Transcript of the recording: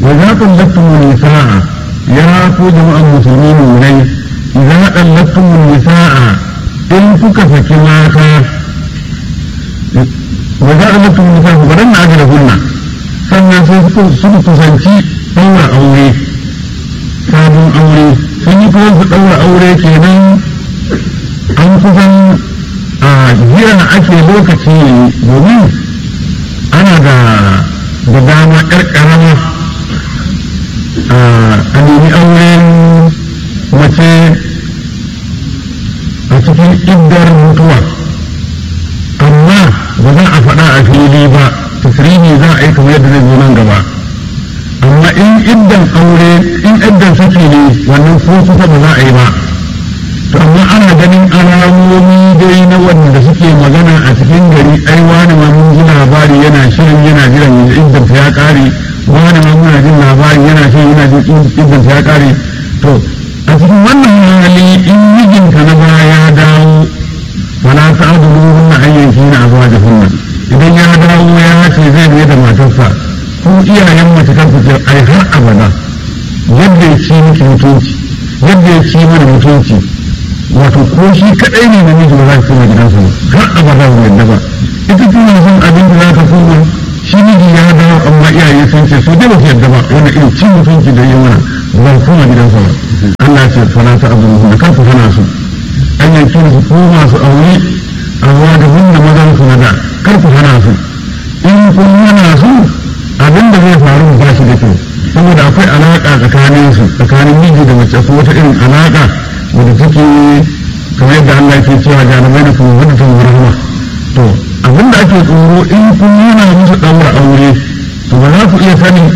wa za ku lattum nisa'a ya ku jama'an musulmi ne idan ɗallattum nisa'a in kuka saki mata wa za a lattum nisa'a ba dan na ajira hunna sannan sai su kusanci ɗaura aure sabon aure sun yi kuma su ɗaura aure kenan an kusan a jiya ake lokaci domin ana da da dama ƴar ƙarama a nemi auren mace a cikin iddar mutuwa amma ba za a faɗa a fili ba tasirihi za a yi kamar yadda zai zo nan gaba amma in iddan aure in iddan saki ne wannan ko kusa ba za a yi ba to amma ana ganin alamomi dai na wanda suke magana a cikin gari ai wani ma mun ji labari yana shirin yana jiran iddan ya kare wani ma muna jin labari yana shirin yana jin iddan ya kare to a cikin wannan hali in mijinka na baya ya dawo wala ta'dulu hunna ayyanki na azwajahunna idan ya dawo ya ce zai ne da matarsa ko iyayen mace kan su ce ai har abada yadda ya ci miki mutunci yadda ya ci mana mutunci wato ko shi kadai ne namiji ba za ka koma gidansa ba har abada ba yadda ba ita tana son abin da za ka koma shi miji ya dawo amma iyaye sun ce su dai ba su yadda ba wani irin cin mutunci da yi mana ba za ka koma gidansa ba Allah ya ce fara ta abu da kan ku hana su an yanki su koma su aure amma da wanda mazan su na da kar ku hana su in kun hana su abin da zai faru ba shi da kyau saboda akwai alaƙa tsakanin su tsakanin miji da mace ko wata irin alaƙa wadda take kamar yadda Allah ke cewa jarumai da kuma wadda ta rahama to abin da ake tsoro in kun nuna musu ɗaura aure to ba za ku iya sanin